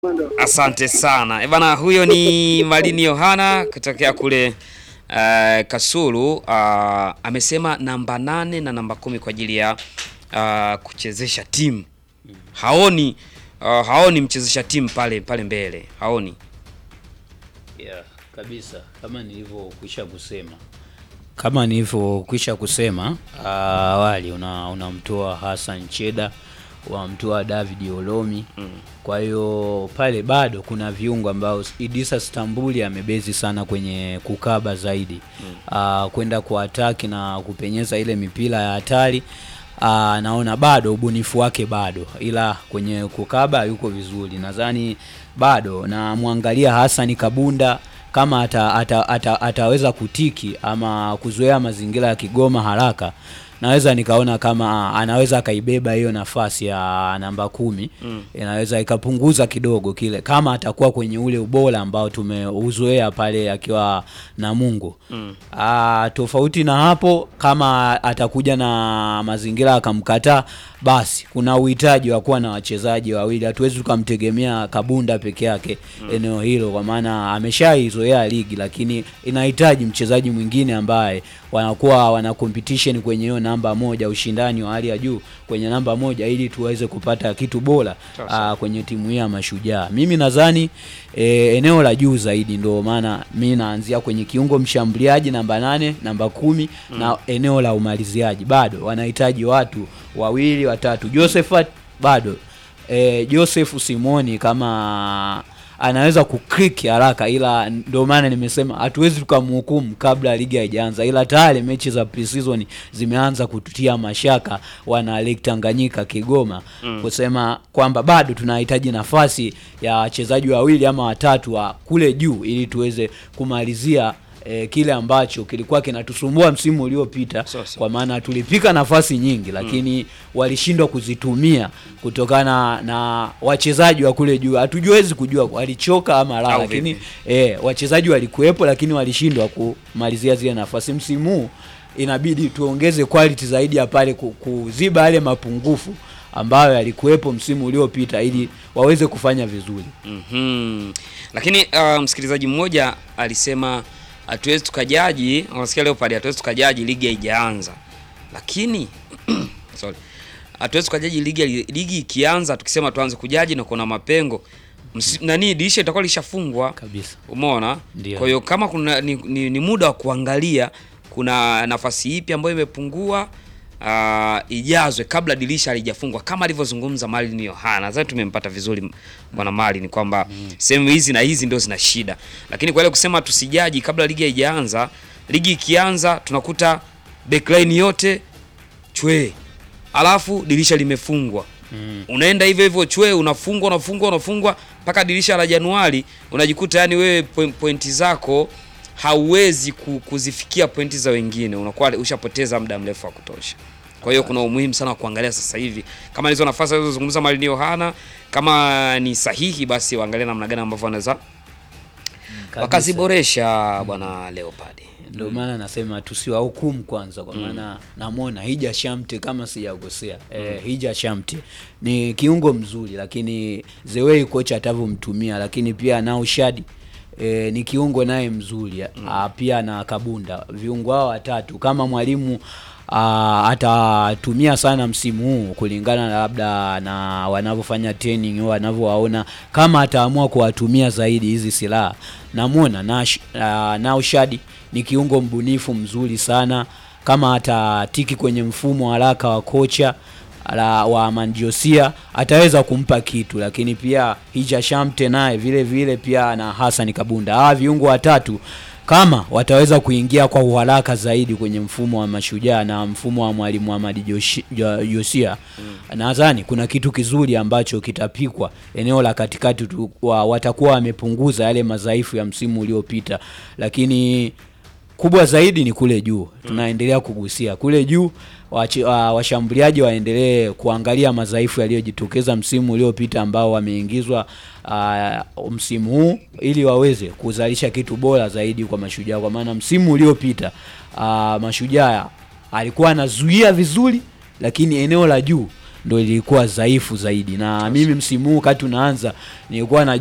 Asante sana. E bana, huyo ni Malini Yohana kutokea kule uh, Kasulu. Uh, amesema namba nane na namba kumi kwa ajili ya uh, kuchezesha timu. Haoni uh, haoni mchezesha timu pale pale mbele. Haoni. Yeah, kabisa kama nilivyokwisha kusema kama nilivyokwisha kusema uh, awali una unamtoa Hassan Cheda unamtoa David Olomi mm. Kwa hiyo pale bado kuna viungo ambao Idrissa Stambuli amebezi sana kwenye kukaba zaidi mm. uh, kwenda kuataki na kupenyeza ile mipira ya hatari uh, naona bado ubunifu wake bado, ila kwenye kukaba yuko vizuri, nadhani bado namwangalia Hassan Kabunda kama ata, ata, ata, ataweza kutiki ama kuzoea mazingira ya Kigoma haraka, naweza nikaona kama anaweza akaibeba hiyo nafasi ya namba kumi mm. Inaweza ikapunguza kidogo kile kama atakuwa kwenye ule ubora ambao tumeuzoea pale akiwa na Mungu mm. Aa, tofauti na hapo, kama atakuja na mazingira akamkataa, basi kuna uhitaji wa kuwa na wachezaji wawili. Hatuwezi tukamtegemea Kabunda peke yake mm. eneo hilo, kwa maana ameshaizoea ligi, lakini inahitaji mchezaji mwingine ambaye wanakuwa wana competition kwenye hiyo namba moja, ushindani wa hali ya juu kwenye namba moja, ili tuweze kupata kitu bora aa, kwenye timu hii ya Mashujaa. Mimi nadhani e, eneo la juu zaidi, ndio maana mi naanzia kwenye kiungo mshambuliaji namba nane, namba kumi mm. na eneo la umaliziaji bado wanahitaji watu wawili watatu. Josephat bado e, Joseph Simoni kama anaweza kuklik haraka, ila ndio maana nimesema hatuwezi tukamhukumu kabla ligi haijaanza, ila tayari mechi za pre-season zimeanza kututia mashaka wana Lake Tanganyika Kigoma mm. kusema kwamba bado tunahitaji nafasi ya wachezaji wawili ama watatu wa kule juu ili tuweze kumalizia E, kile ambacho kilikuwa kinatusumbua msimu uliopita So, so. kwa maana tulipika nafasi nyingi lakini walishindwa kuzitumia kutokana na wachezaji wa kule juu. Hatujuwezi kujua walichoka ama la, Au lakini vipi? e, wachezaji walikuwepo, lakini walishindwa kumalizia zile nafasi. Msimu huu inabidi tuongeze quality zaidi ya pale ku- kuziba yale mapungufu ambayo yalikuwepo msimu uliopita ili waweze kufanya vizuri. Mhm. Lakini uh, msikilizaji mmoja alisema hatuwezi tukajaji, unasikia leo pale hatuwezi tukajaji ligi haijaanza. Lakini sorry. Hatuwezi tukajaji ligi ligi ikianza tukisema tuanze kujaji na kuna mapengo. Msi, nani dirisha itakuwa lishafungwa. Kabisa. Umeona? Ndio. Kwa hiyo kama kuna ni, ni, ni muda wa kuangalia kuna nafasi ipi ambayo imepungua uh, ijazwe kabla dirisha halijafungwa kama alivyozungumza Marlin Yohana. Nadhani tumempata vizuri bwana Marlin kwamba sehemu hizi na hizi ndio zina shida, lakini kwa ile kusema tusijaji kabla ligi haijaanza, ligi ikianza tunakuta backline yote chwe, alafu dirisha limefungwa mm. Unaenda hivyo hivyo chwe, unafungwa unafungwa unafungwa mpaka dirisha la Januari, unajikuta yani wewe po- pointi zako hauwezi ku- kuzifikia pointi za wengine, unakuwa ushapoteza muda mrefu wa kutosha. Kwa hiyo kuna umuhimu sana wa kuangalia sasa hivi kama hizo nafasi alizozungumza Marlin Yohana kama ni sahihi, basi waangalie namna gani ambavyo wanaweza wakaziboresha bwana Leopard. Ndio maana nasema tusiwahukumu kwanza, kwa maana namwona Hija Shamte kama sijakosea, eh, Hija Shamte ni kiungo mzuri, lakini the way kocha atavyomtumia, lakini pia nao Shadi E, ni kiungo naye mzuri mm. Pia na Kabunda, viungo hao watatu kama mwalimu ah, atatumia sana msimu huu kulingana na labda na wanavyofanya training au wanavyowaona, kama ataamua kuwatumia zaidi hizi silaha, namwona na uh, Naushad ni kiungo mbunifu mzuri sana, kama atatiki kwenye mfumo haraka wa kocha la wa Mandiosia ataweza kumpa kitu, lakini pia Hija Shamte naye vile vile pia na Hassan Kabunda, hawa viungo watatu kama wataweza kuingia kwa uharaka zaidi kwenye mfumo wa Mashujaa na mfumo wa mwalimu Ahmad Joshi- Jo- Josia mm. nadhani kuna kitu kizuri ambacho kitapikwa eneo la katikati tu, wa, watakuwa wamepunguza yale madhaifu ya msimu uliopita, lakini kubwa zaidi ni kule juu tunaendelea kugusia kule juu wachi- wa- washambuliaji waendelee kuangalia madhaifu yaliyojitokeza msimu uliopita ambao wameingizwa ah, msimu huu ili waweze kuzalisha kitu bora zaidi kwa mashujaa kwa maana msimu uliopita ah, mashujaa alikuwa anazuia vizuri lakini eneo la juu ndo ilikuwa dhaifu zaidi, na mimi msimu huu wakati unaanza nilikuwa na